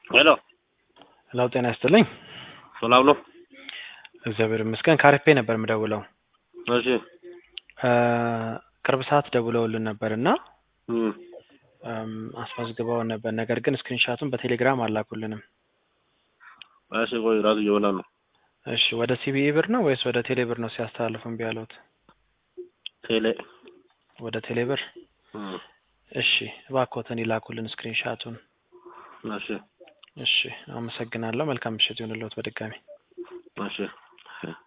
ሄሎ ሄሎ ጤና ይስጥልኝ። ሰላም ነው? እግዚአብሔር ይመስገን። ካሪፔ ነበር የምደውለው። እሺ እ ቅርብ ሰዓት ደውለውልን ነበር እና እም፣ እም፣ አስመዝግበውን ነበር። ነገር ግን ስክሪንሻቱን በቴሌግራም አላኩልንም። እሺ ቆይ ራሱ እየበላ ነው። እሺ ወደ ሲቢኢ ብር ነው ወይስ ወደ ቴሌ ብር ነው ሲያስተላልፉ እምቢ ያሉት? ቴሌ ወደ ቴሌ ብር። እም፣ እሺ እባክዎትን ይላኩልን ስክሪንሻቱን። እሺ እሺ አመሰግናለሁ። መልካም ምሽት ይሁንልዎት በድጋሚ እሺ